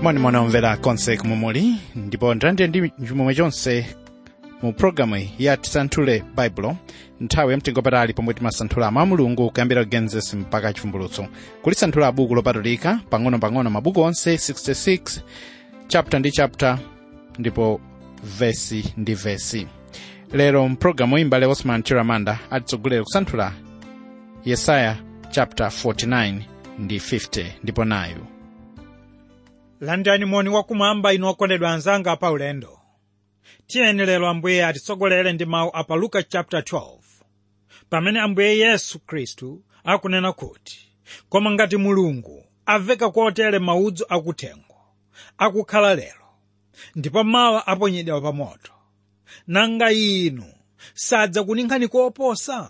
moni omvera konse kumwe muli ndipo ndilande ndi chimwemwe chonse mu programu ya tisanthule baibulo nthawi yamtengo patali pomwe timasanthula mawu a mulungu kuyambira genesis mpaka chivumbulutso kulisanthula buku lopatulika pang'ono-pang'ono mabuku onse 66 chapter ndi chapter ndipo vesi ndi vesi lero mpulogalamu imbale osman chiramanda atitsogolera kusanthula yesaya chapter 49 ndi 50 ndipo nayu landani moni wakumwamba inu okondedwa anzanga pa ulendo tiyeni lero ambuye atitsogolere ndi mawu a pa luka chapter 12 pamene ambuye yesu khristu akunena kuti koma ngati mulungu aveka kotere maudzu akuthengo akukhala lero ndipo mawa aponyedwa pa moto nanga inu sadzakuninkhani koposa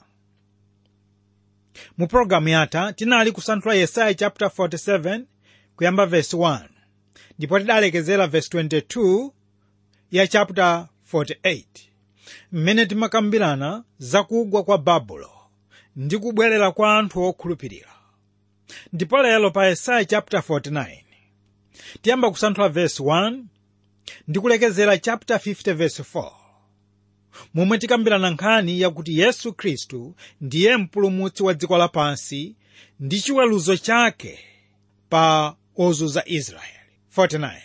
mu pologalamu yatha tinali kusanthula yesaya chapter 47 kuyamba verse 1 ndipo tidalekezera verse 22 ya chapter 48 mmene timakambirana zakugwa kwa babulo ndi kubwerera kwa anthu okhulupirira ndipo lero pa yesaya chapter 49 tiyamba kusanthula verse 1 ndi kulekezera chapter 50 verse 4 momwe tikambirana nkhani yakuti yesu khristu ndiye mpulumutsi wa dziko lapansi ndi chiweruzo chake pa ozunza israeli 49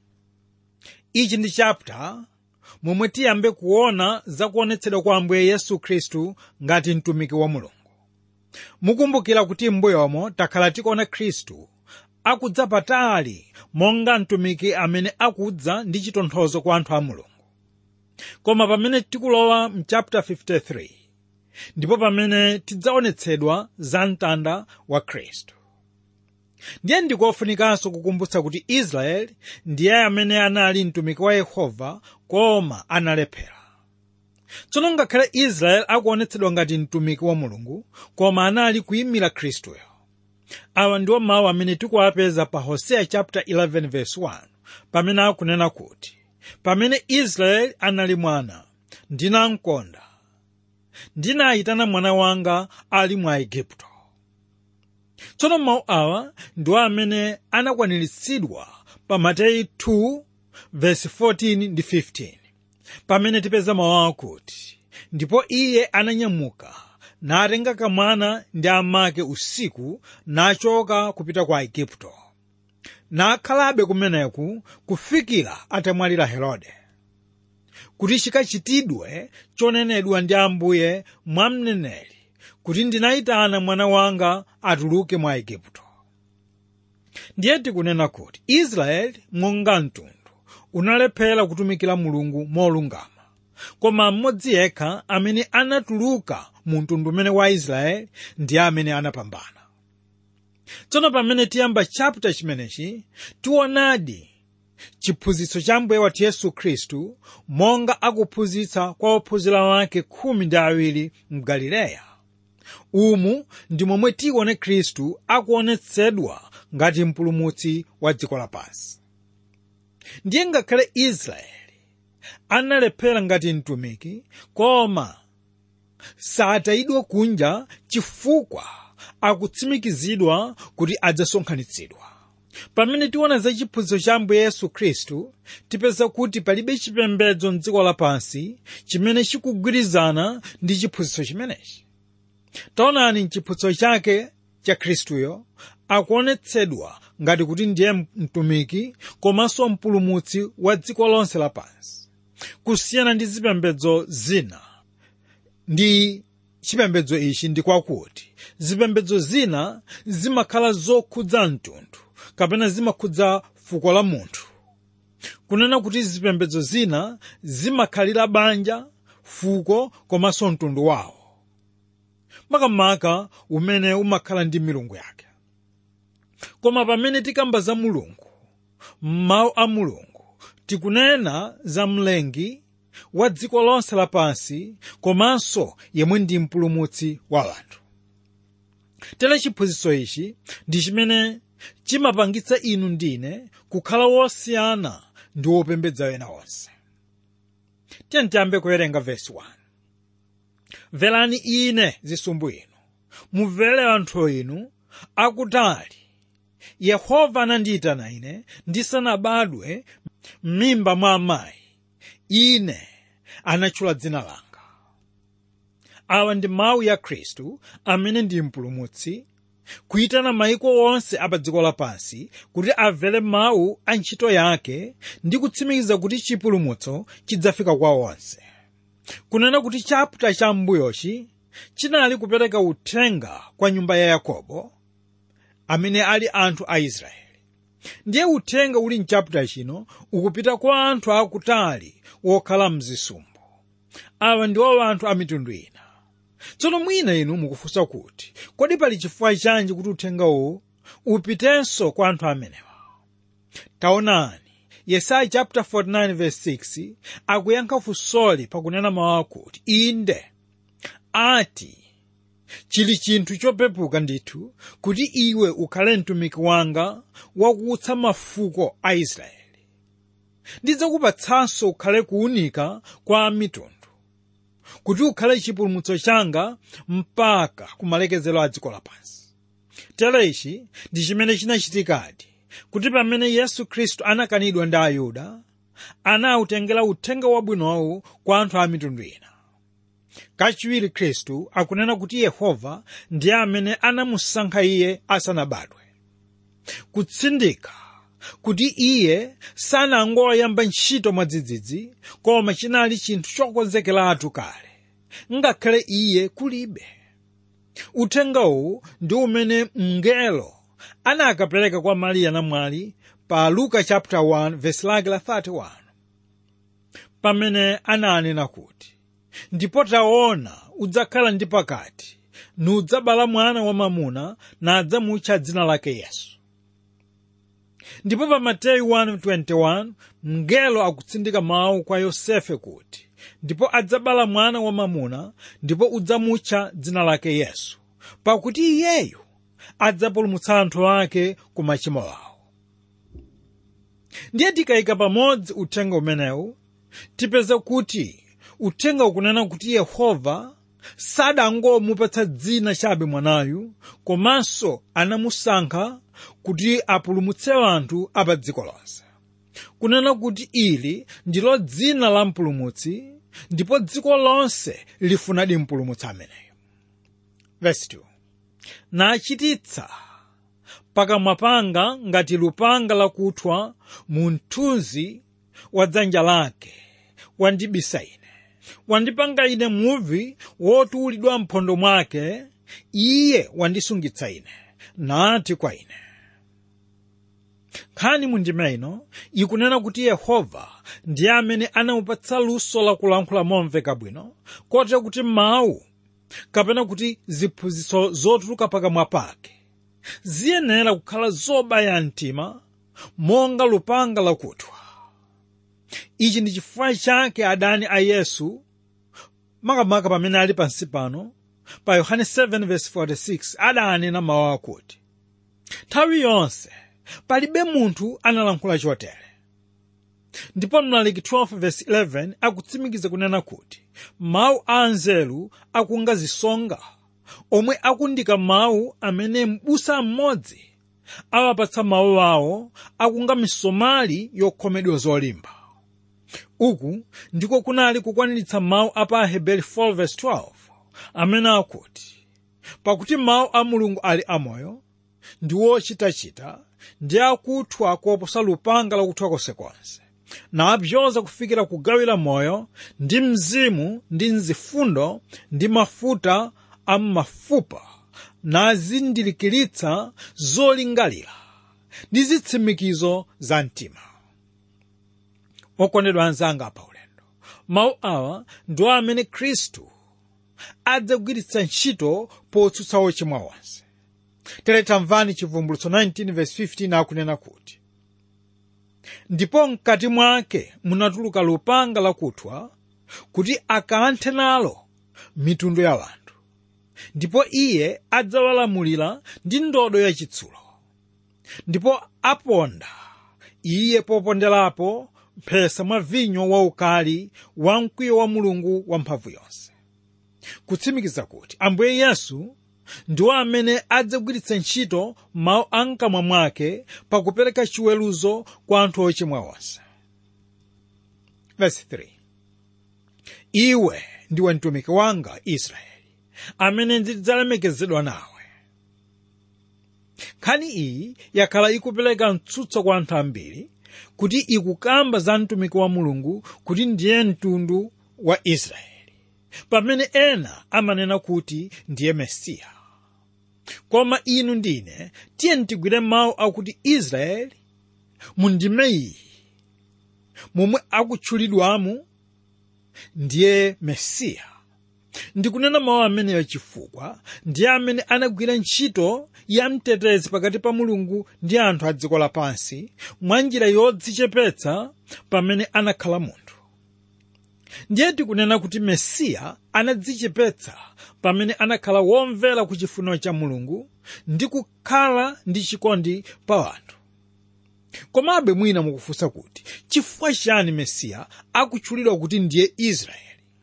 ichi ndi chapter momwe tiyambe kuona zakuonetsedwa kwa ambuye yesu khristu ngati mtumiki wa mulungu mukumbukira kuti m'mbuyomo takhala tikuona khristu akudza patali monga mtumiki amene akudza ndi chitonthozo kwa anthu a mulungu koma pamene tikulowa mchapter 53 ndipo pamene tidzaonetsedwa za mtanda wa khristu ndiye ndikofunikanso kukumbutsa kuti israeli ndiye amene anali mtumiki wa yehova koma analephera tsono ngakhale israeli akuonetsedwa ngati mtumiki wa mulungu koma anali kuyimira khristuyo awa ndiwo mawu amene tikuwapeza pa hoseya chapter 11 verse 1 pamene akunena kuti pamene israeli anali mwana ndinamkonda ndinayitana mwana wanga ali mwa igupto tsono mawu awa ndiwo amene anakwaniritsidwa pa mateyu 2 verse 14 ndi 15 pamene tipeza mawu akuti ndipo iye ananyamuka natenga kamwana ndi amake usiku nachoka kupita kwa igupto nakhalabe kumeneku kufikira atamwalira herode kuti chikachitidwe chonenedwa ndi ambuye mwa mneneri kuti ndinayitana mwana wanga atuluke mwa igupto ndiye tikunena kuti israeli monga mtundu unalephera kutumikira mulungu molungama koma mmodzi yekha amene anatuluka mu mtundu umene wa israeli ndiye amene anapambana tsono pamene tiyamba chapter chimenechi tionadi chiphunzitso cha mbuye wathu yesu khristu monga akuphunzitsa kwa ophunzira wake khumi ndi awiri mgalileya umu ndi momwe tione khristu akuonetsedwa ngati mpulumutsi wa dziko lapansi ndiye ngakhale israeli analephera ngati mtumiki koma satayidwa kunja chifukwa akutsimikizidwa kuti adzasonkhanitsidwa pamene tiona za chiphunzitso cha ambuye yesu khristu tipeza kuti palibe chipembedzo mdziko lapansi chimene chikugwirizana ndi chiphunzitso chimenechi taonani mchiphunzitso chake cha khristuyo akuonetsedwa ngati kuti ndiye mtumiki komanso mpulumutsi wa dziko lonse lapansi kusiyana ndi zipembedzo zina ndi chipembedzo ichi ndi kwakuti zipembedzo zina zimakhala zokhudza mtundu kapena zimakhudza fuko la munthu kunena kuti zipembedzo zina zimakhalira banja fuko komanso mtundu wawo makamaka umene umakhala ndi milungu yake koma pamene tikamba za mulungu m'mawu a mulungu tikunena za mlengi wa dziko lonse lapansi komanso yemwe ndi mpulumutsi wa anthu tere chiphunzitso ichi ndi chimene chimapangitsa inu ndine kukhala wosiyana ndi wopembedza ena onse tiyeni tiyambe kuwerenga vesi 1 mverani ine zisumbu inu mumvere anthu inu akutali yehova anandiyitana ine ndisanabadwe m'mimba mwa amayi ine anatchula dzina langa awa ndi mawu ya khristu amene ndi mpulumutsi kuyitana mayiko onse apa dziko lapansi kuti amvere mawu a ntchito yake ndi kutsimikiza kuti chipulumutso chidzafika kwa onse kunena kuti chaputa cha m'mbuyochi chinali kupereka uthenga kwa nyumba ya yakobo amene ali anthu a israeli ndiye uthenga uli mchaputa chino ukupita kwa anthu akutali wokhala mzisumbu awa ndiwo anthu a mitundu ina tsono mwina inu mukufunsa kuti kodi pali chifukwa chanji kuti uthenga uwu upitenso kwa anthu amenewa taonani yesaya chapter 49 verse 6 akuyankha funsoli pakunena mawu akuti inde ati chili chinthu chopepuka ndithu kuti iwe ukhale mtumiki wanga wakuutsa mafuko a israeli ndidzakupatsanso ukhale kuwunika kwa mitundu kuti ukhale chipulumutso changa mpaka kumalekezero a dziko lapansi tere ichi ndi chimene chinachitikadi kuti pamene yesu khristu anakanidwa ndi ayuda anawutengera uthenga wabwinowu kwa anthu a mitundu ina kachiwiri khristu akunena kuti yehova ndiye amene anamusankha iye asanabadwe kutsindika kuti iye sanangoyamba ntchito mwadzidzidzi koma chinali chinthu chokonzekeratu kale ngakhale iye kulibe uthengawu ndi umene mngelo anakapereka kwa mariya namwali pa luka chapter 1 verse lake la 31 pamene ananena kuti ndipo taona udzakhala ndi pakati nudzabala mwana wamamuna nadzamutcha dzina lake yesu ndipo pa mateyu 1:21 mngelo akutsindika mawu kwa yosefe kuti ndipo adzabala mwana wamamuna ndipo udzamutcha dzina lake yesu pakuti iyeyu adzapulumutsa anthu ake ku machimo awo ndiye tikayika pamodzi uthenga umenewu tipeza kuti uthenga ukunena kuti yehova sadangomupatsa dzina chabe mwanayu komanso anamusankha kuti apulumutse anthu apa dziko lonse kunena kuti ili ndilo dzina la mpulumutsi ndipo dziko lonse lifunadi mpulumutsi ameneyo verse 2 nachititsa pakamwa panga ngati lupanga lakuthwa mu mthunzi wa dzanja lake wandibisa ine wandipanga ine muvi wotuulidwa mphondo mwake iye wandisungitsa ine nati kwa ine nkhani mundima ino ikunena kuti yehova ndiye amene anamupatsa luso lakulankhula momveka bwino kotero kuti mawu kapena kuti ziphunzitso zotuluka pakamwa pake ziyenera kukhala zobaya mtima monga lupanga lakuthwa ichi ndi chifukwa chake adani a yesu makamaka pamene ali pansi pano pa yohane 7:46 adanena mawu akuti nthawi yonse palibe munthu analankhula chotere ndipo mlaliki 12:11 akutsimikiza kunena kuti mawu a anzeru akunga zisonga omwe akundika mawu amene m'busa mmodzi awapatsa mawu awo akunga misomali yokhomedwa zolimba uku ndiko kunali kukwaniritsa mawu a pa aheberi 4:12 amene akuti pakuti mawu a mulungu ali amoyo ndi wochitachita ndi akuthwa koposa lupanga lakuthwa konsekonse napyoza kufikira kugawira moyo ndi mzimu ndi mzifundo ndi mafuta a m'mafupa nazindilikiritsa zolingalira ndi zitsimikizo za mtima okondedwa anzanga pa ulendo mawu awa ndiwo amene khristu adzagwiritsa ntchito potsutsa ochimwa onse tere tamvani chivumbulutso 19:15 akunena kuti ndipo mkati mwake munatuluka lupanga lakuthwa kuti akanthe nalo mitundu ya anthu ndipo iye adzawalamulira ndi ndodo yachitsulo ndipo aponda iye poponderapo mphesa mwa vinyo waukali wa mkwiyo wa mulungu wamphamvu yonse kutsimikiza kuti ambuye yesu ndiwo amene adzagwiritsa ntchito mawu a mkamwa mwake pakupereka chiweruzo kwa anthu ochimwa onse Verse 3. iwe ndiwe mtumiki wanga israeli amene ndidzalemekezedwa nawe nkhani iyi yakhala ikupereka mtsutso kwa anthu ambiri kuti ikukamba za mtumiki wa mulungu kuti ndiye mtundu wa israeli pamene ena amanena kuti ndiye mesiya koma inu ndine tiye ntigwire mawu akuti israeli mundime iyi momwe akutchulidwamu ndiye mesiya ndikunena mawu ameneyo chifukwa ndiye amene anagwira ntchito ya mtetezi pakati pa mulungu ndi anthu a dziko lapansi mwa njira yodzichepetsa pamene anakhala munthu ndiye tikunena kuti mesiya anadzichepetsa pamene anakhala womvera ku chifuniro cha mulungu ndi kukhala ndi chikondi pa anthu komabe mwina mukufunsa kuti chifukwa chani mesiya akutchulidwa kuti ndiye israeli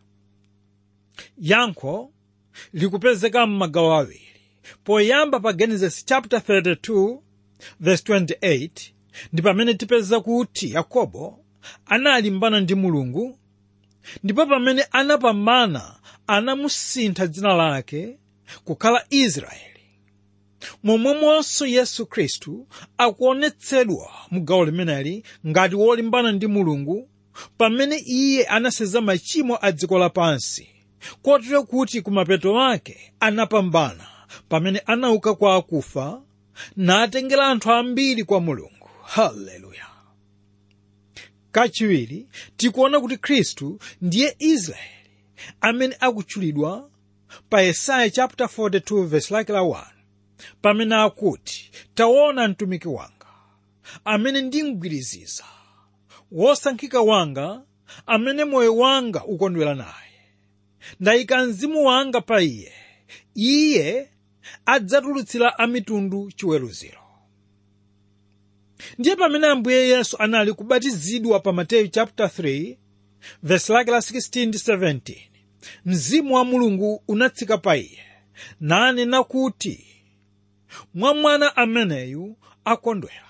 yankho likupezeka m'magawo awiri poyamba pa genesis chapter 32 verse 28 ndi pamene tipeza kuti yakobo analimbana ndi mulungu ndipo pamene anapambana anamusintha dzina lake kukhala israeli momwemonso yesu khristu akuonetsedwa mu gawo limeneli ngati wolimbana ndi mulungu pamene iye anaseza machimo a dziko lapansi kotero kuti kumapeto ake anapambana pamene anauka kwa akufa natengera anthu ambiri kwa mulungu haleluya kachiwiri tikuona kuti khristu ndiye israeli amene akutchulidwa pa yesaya chapter 42 verse lake la 1 pamene akuti taona mtumiki wanga amene ndimgwiriziza wosankhika wanga amene moyo wanga ukondwera naye ndayika mzimu wanga pa iye iye adzatulutsira amitundu chiweruziro ndiye pamene ambuye yesu anali kubatizidwa pa mateyu chapter 3 verse lake la 16 ndi 17 mzimu wa mulungu unatsika pa iye nanena kuti mwa mwana ameneyu akondwera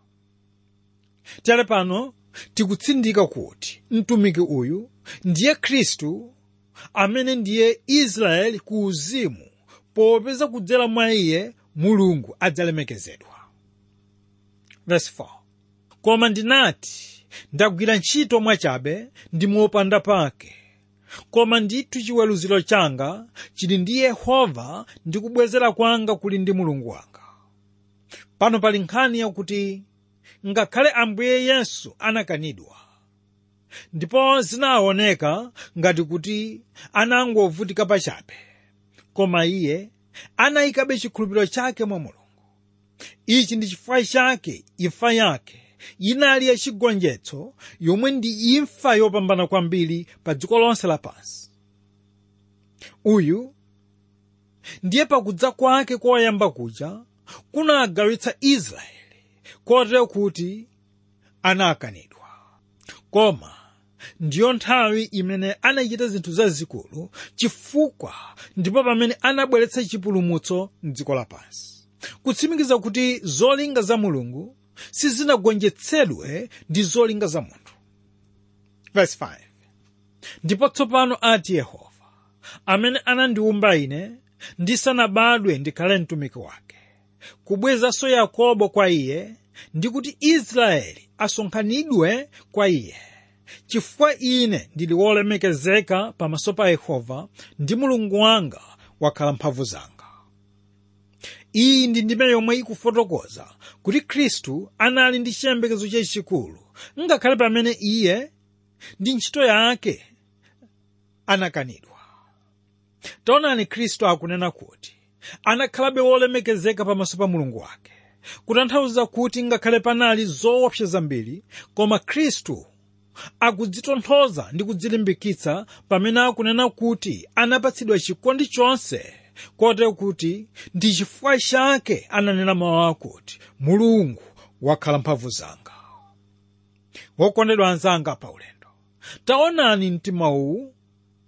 tere pano tikutsindika kuti mtumiki uyu ndiye khristu amene ndiye israeli ku uzimu popeza kudzera mwa iye mulungu adzalemekezedwa verse 4 koma ndinati ndagwira ntchito mwachabe ndi mopanda pake koma ndithu chiweruziro changa chili ndi yehova ndi kubwezera kwanga kuli ndi mulungu wanga pano pali nkhani yakuti ngakhale ambuye yesu anakanidwa ndipo zinaoneka ngati kuti anangovutika pachabe koma iye anayikabe chikhulupiriro chake mwa mulungu ichi ndi chifukwa chake imfa yake inali yachigonjetso yomwe ndi imfa yopambana kwambiri pa dziko lonse lapansi uyu ndiye pakudza kwake koyamba kuja kunagawitsa israeli kotero kuti anakanidwa koma ndiyo nthawi imene anachita zinthu zazikulu chifukwa ndipo pamene anabweretsa chipulumutso mdziko lapansi kutsimikiza kuti zolinga za mulungu sizinagonjetsedwe ndi zolinga za munthu Verse 5. ndipo tsopano ati yehova amene anandiwumba ine ndisanabadwe ndikhale mtumiki wake kubwezanso yakobo kwa iye ndi kuti israeli asonkhanidwe kwa iye chifukwa ine ndili wolemekezeka pamaso pa yehova ndi mulungu wanga wakhala mphamvu zanga iyi ndi ndime yomwe ikufotokoza kuti khristu anali ndi chiyembekezo chachikulu ngakhale pamene iye ndi ntchito yake anakanidwa taonani khristu akunena kuti anakhalabe wolemekezeka pamaso pa mulungu wake kutanthauza kuti ngakhale panali zoopsa zambiri koma khristu akudzitonthoza ndi kudzilimbikitsa pamene akunena kuti anapatsidwa chikondi chonse kotero kuti ndi chifukwa chake ananena mawu akuti mulungu wakhala mphamvu zanga wokondedwa anzanga pa ulendo taonani mtima uwu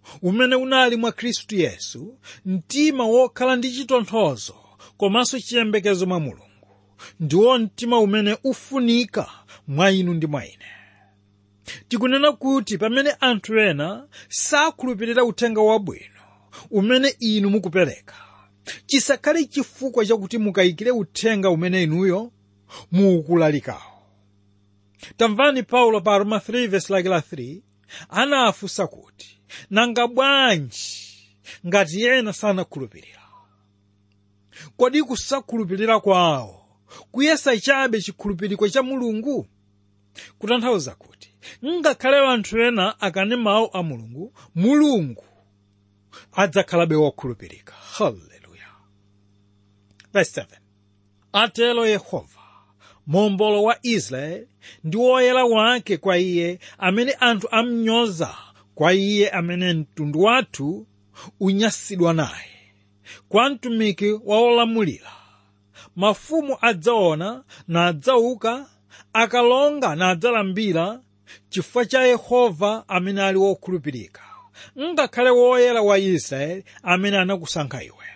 umene unali mwa khristu yesu mtima wokhala ndi chitonthozo komanso chiyembekezo mwa mulungu ndiwo mtima umene ufunika mwa inu ndi mwa ine tikunena kuti pamene anthu ena sakhulupirira uthenga wabwino umene inu mukupereka chisakhale chifukwa chakuti mukayikire uthenga umene inuyo mukulalikawo tamvani paulo pa roma 3 verse lake la 3 anafunsa kuti nanga bwanji ngati ena sanakhulupirira kodi kusakhulupirira kwawo kuyesa chabe chikhulupiriro cha mulungu kutanthauza kuti ngakhale anthu ena akane mawu a mulungu mulungu adzakhalabe wokhulupirika haleluya verse 7 atero yehova mombolo wa israeli ndi woyera wake kwa iye amene anthu amnyoza kwa iye amene mtundu wathu unyansidwa naye kwa mtumiki wa olamulira mafumu adzaona nadzauka akalonga nadzalambira chifukwa cha yehova amene ali wokhulupirika ngakhale woyera wa israeli amene anakusankha iwe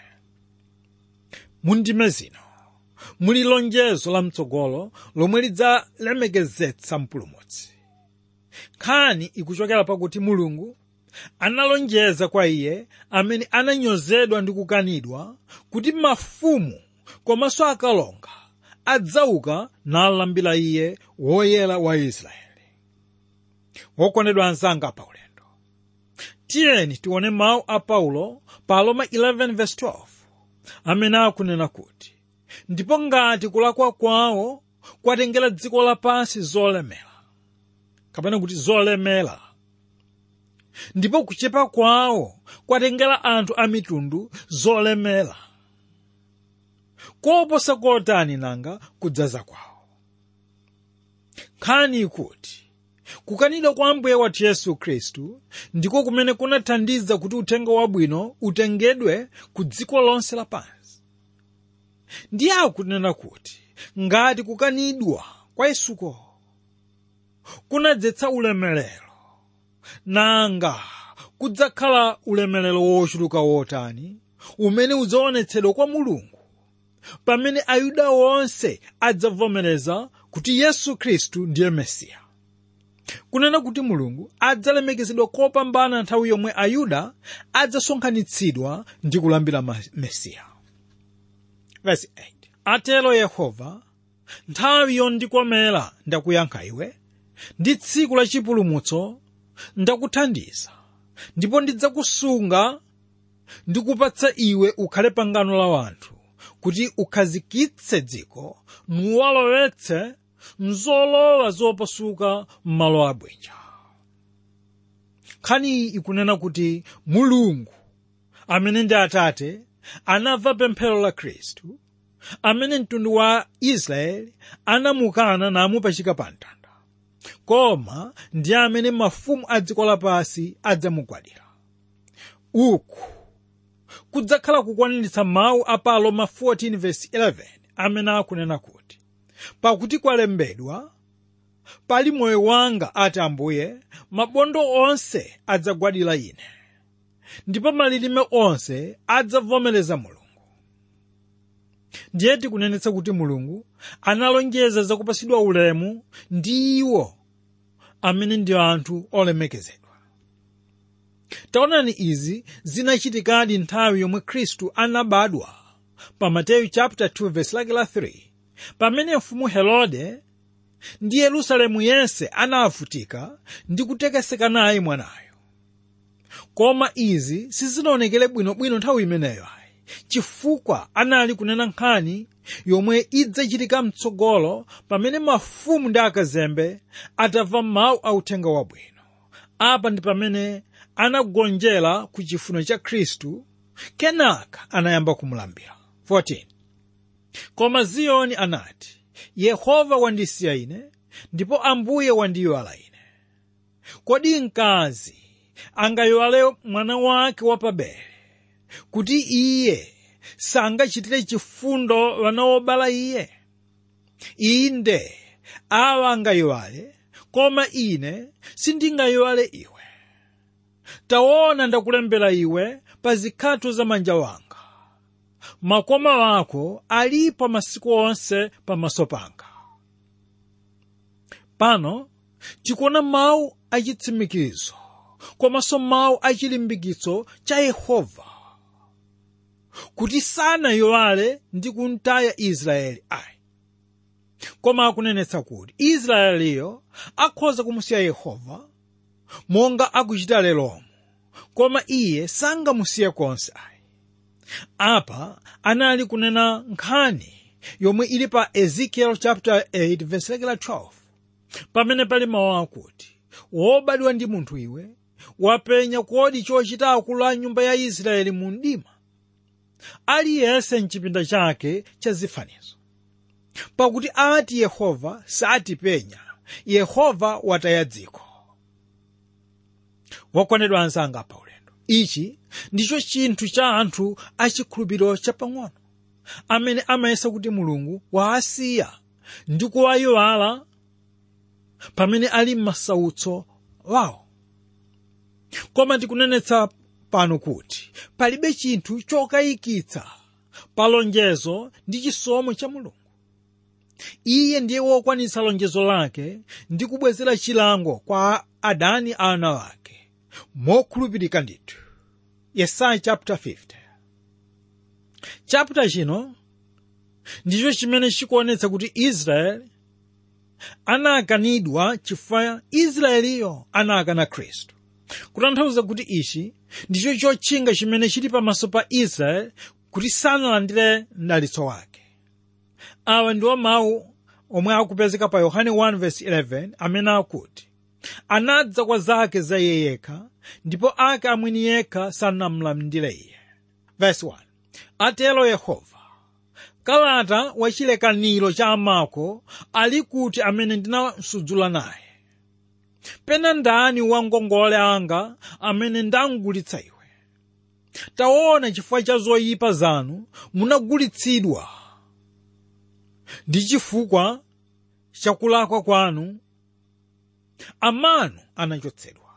mundime zino muli lonjezo lamtsogolo lomwe lidzalemekezetsa mpulumutsi nkhani ikuchokera pakuti mulungu analonjeza kwa iye amene ananyozedwa ndi kukanidwa kuti mafumu komanso akalonga adzauka nalambira iye woyera wa israeli wokondedwa anzanga pa ulendo tiyeni tione mawu a paulo pa roma 11:12 amene akunena kuti ndipo ngati kulakwa kwawo kwatengera dziko lapansi zolemera kapena kuti zolemera ndipo kuchepa kwawo kwatengera anthu a mitundu zolemera koposa kotani nanga kudzaza kwawo nkhani ikuti kukanidwa kwa ambuye wathu yesu khristu ndiko kumene kunathandiza kuti uthenga wabwino utengedwe ku dziko lonse lapansi ndiye akunena kuti ngati kukanidwa kwa yesuko kunadzetsa ulemerero nanga kudzakhala ulemerero wochuluka wotani umene udzaonetsedwa kwa mulungu pamene ayuda onse adzavomereza kuti yesu khristu ndiye mesiya kunena kuti mulungu adzalemekezedwa kopambana nthawi yomwe ayuda adzasonkhanitsidwa ndi kulambira mesiya Verse 8. atero yehova nthawi yondikomera ndakuyankha iwe ndi tsiku la chipulumutso ndakuthandiza ndipo ndidzakusunga ndikupatsa iwe ukhale pangano la wanthu kuti ukhazikitse dziko nuwalowetse mzolowa zopasuka m'malo abwinja nkhaniyi ikunena kuti mulungu amene ndi atate anamva pemphero la khristu amene mtundu wa israeli anamukana namupachika pa mtanda koma ndi amene mafumu a dziko lapansi adzamugwadira uku kudzakhala kukwaniritsa mawu a pa roma 14:11 amene akunena kuti pakuti kwalembedwa pali moyo wanga ati ambuye mabondo onse adzagwadira ine ndipo malilime onse adzavomereza mulungu ndiye tikunenetsa kuti mulungu analonjeza zakupasidwa ulemu ndi iwo amene ndi anthu olemekezedwa taonani izi zinachitikadi nthawi yomwe khristu anabadwa pa mateyu chapter 2 verse lake la 3 pamene mfumu herode ndi yerusalemu yense anavutika ndi kutekeseka naye mwanayo koma izi sizinaonekere bwinobwino nthawi imeneyo ayi chifukwa anali kunena nkhani yomwe idzachitika mtsogolo pamene mafumu ndi akazembe atamva mawu a uthenga wabwino apa ndi pamene anagonjera ku chifuniro cha khristu kenaka anayamba kumulambira 14 koma ziyoni anati yehova wandisiya ine ndipo ambuye wandiyiwala ine kodi mkazi angayiwale mwana wake wapabere kuti iye sangachitire chifundo wana wobala iye inde awa angayiwale koma ine sindingayiwale iwe taona ndakulembera iwe pa zikhatho za manja wanga makoma wako alipo masiku onse pamaso panga pano tikuona mawu achitsimikizo komanso mawu achilimbikitso cha yehova kuti sanayowale ndi kuntaya israeli ayi koma akunenetsa kuti israeliyo akhoza kumusiya yehova monga akuchita leromo koma iye sangamusiye konse ayi apa anali kunena nkhani yomwe ili pa ezekiel chapter 8 verse lake la 12 pamene pali mawu akuti wobadwa ndi munthu iwe wapenya kodi chochita akulu a nyumba ya israeli mu mdima aliyense mchipinda chake cha zifanizo pakuti ati yehova satipenya yehova wataya dziko wakondedwa anzanga pa ulendo ichi ndicho chinthu cha anthu achikhulupiriro chapang'ono amene amayesa kuti mulungu waasiya ndi kuwayiwala pamene ali m'masautso wawo koma ndikunenetsa pano kuti palibe chinthu chokayikitsa pa lonjezo ndi chisomo cha mulungu iye ndiye wokwanitsa lonjezo lake ndi kubwezera chilango kwa adani ana wake mokhulupirika ndithu yesaya chapter 50 chapter chino ndicho chimene chikuonetsa kuti israeli anakanidwa chifukwa israeliyo anakana khristu kutanthauza kuti ichi ndicho chotchinga chimene chili pamaso pa israeli kuti sanalandire mdalitso wake awa ndiwo mawu omwe akupezeka pa yohane 1:11 amene akuti anadza kwa zake za iye yekha ndipo ake amwini yekha sanamlandire iye verse 1 atero yehova kalata wachilekaniro cha amako ali kuti amene ndinasudzula naye pena ndani wa ngongole anga amene ndangulitsa iwe taona chifukwa cha zoyipa zanu munagulitsidwa ndi chifukwa cha kulakwa kwanu amanu anachotsedwa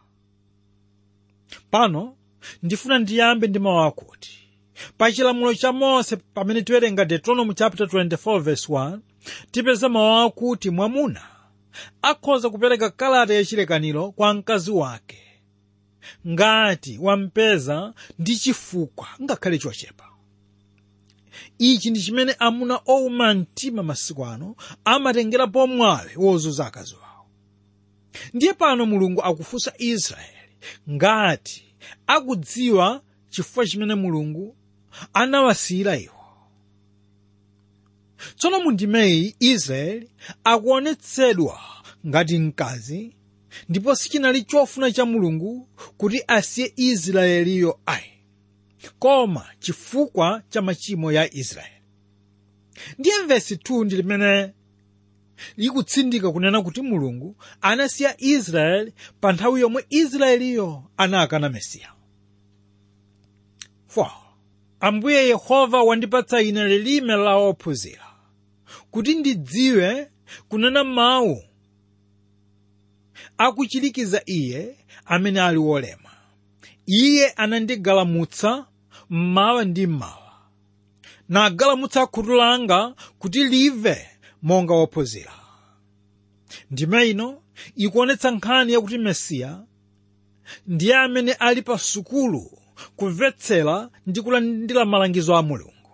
pano ndifuna ndiyambe ndi mawu akuti pa chilamulo cha mose pamene tiwerenga deuteronomy chapter 24 verse 1 tipeza mawu akuti mwamuna akhoza kupereka kalata yachilekaniro kwa mkazi wake ngati wampeza ndi chifukwa ngakhale chochepa ichi ndi chimene amuna owuma mtima masiku ano amatengera pomwawe wozunza akazi wawo ndiye pano mulungu akufunsa israeli ngati akudziwa chifukwa chimene mulungu anawasiyira iwo tsono mu ndimeyi israeli akuonetsedwa ngati mkazi ndipo sichinali chofuna cha mulungu kuti asiye israeliyo ayi koma chifukwa cha machimo ya israeli ndiye vesi 2 ndi limene likutsindika kunena kuti mulungu anasiya israeli pa nthawi yomwe israeliyo anakana mesiya 4 ambuye yehova wandipatsa ine lilime la ophunzira kuti ndidziwe kunena mawu akuchirikiza iye amene ali wolema iye anandigalamutsa mmawa ndi mmawa nagalamutsa khutu langa kuti live monga wophunzira ndime ino ikuonetsa nkhani yakuti mesiya ndiye amene ali pa sukulu kumvetsera ndi kulandira malangizo a mulungu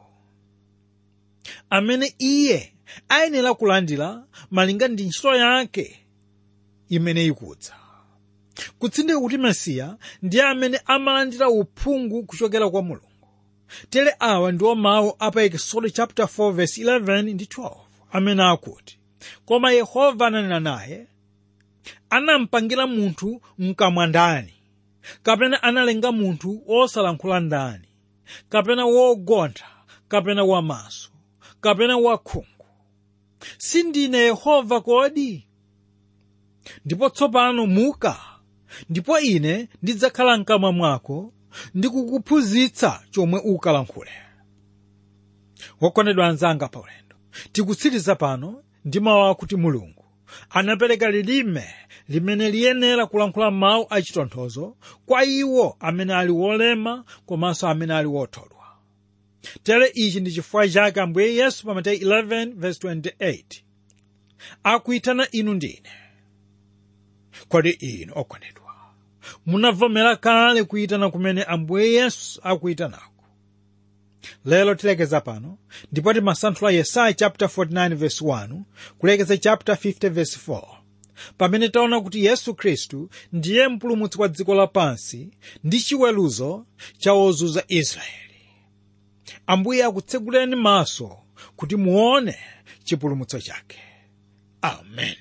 amene iye ayenera kulandira malinga ndi ntchito yake imene ikudza kutsindika kuti mesiya ndiye amene amalandira uphungu kuchokera kwa mulungu tere awa ndiwo mawu apa ekisodo chapter 4 verse 11 ndi 12 amene akuti koma yehova ananena naye anampangira munthu mkamwa ndani kapena analenga munthu osalankhula ndani kapena wogontha kapena wamaso kapena wakhungu sindine yehova kodi ndipo tsopano muka ndipo ine ndidzakhala mkamwa mwako ndikukuphunzitsa chomwe ukalankhule wokondedwa anzanga pa ulendo tikutsiriza pano ndi mawu akuti mulungu anapereka lilime limene liyenera kulankhula mawu achitonthozo kwa iwo amene ali wolema komanso amene ali wothodwa tere ichi ndi chifukwa chake ambuye yesu pa mateyu 11:28 akuyitana inu ndine kodi inu okondedwa munavomera kale kuyitana kumene ambuye yesu akuyitanako lero tilekeza pano ndipo timasanthula yesaya chapter 49 verse 1 kulekeza chapter 50 verse 4 pamene taona kuti yesu khristu ndiye mpulumutsi wa dziko lapansi ndi chiweruzo cha ozunza israeli ambuye akutseguleni maso kuti muone chipulumutso chake amen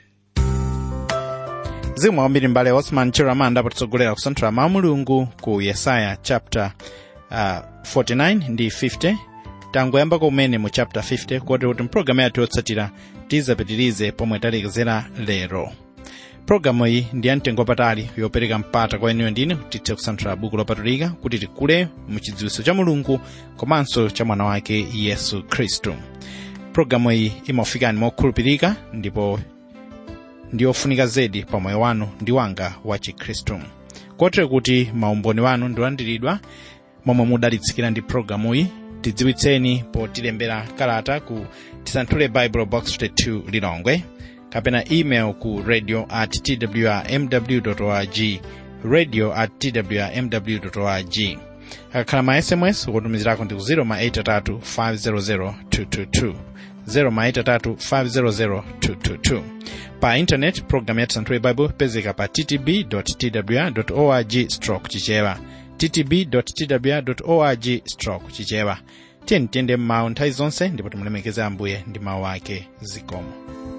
zimwe kwambiri mbale osman chiramanda potitsogolera kusanthula mawu mulungu ku yesaya chapter uh, 49 ndi 50 tangoyamba kumene mu chapter 50 kotero kuti mpulogalamu yathu yotsatira tizapitirize pomwe talekezera lero pulogalamu iyi ndi yamtengo wapatali yopereka mpata kwa inuyo ndine kuti tithe kusanthula buku lopatulika kuti tikule mu chidziwitso cha mulungu komanso cha mwana wake yesu khristu pulogalamu iyi imafikani mokhulupirika ndipo ndi ofunika zedi pa moyo wanu ndi wanga wa chikhristu kotero kuti maumboni wanu ndilandiridwa momwe mudalitsikira ndi pulogalamu iyi tidziwitseni potilembera kalata ku tisanthule bible box 22 lilongwe kapena email ku radio at twrmw org radio at twrmw org akakhala ma sms kutumizirako ndi ku 0 ma 83 500 222 0 ma 83 500 222 pa intanet programu ya tisanthule bible pezeka pa ttb twr org stroke chichewa ttb twr org stroke chichewa tiyeni tiyende m'mawu nthawi zonse ndipo timulemekeze ambuye ndi mawu ake zikomo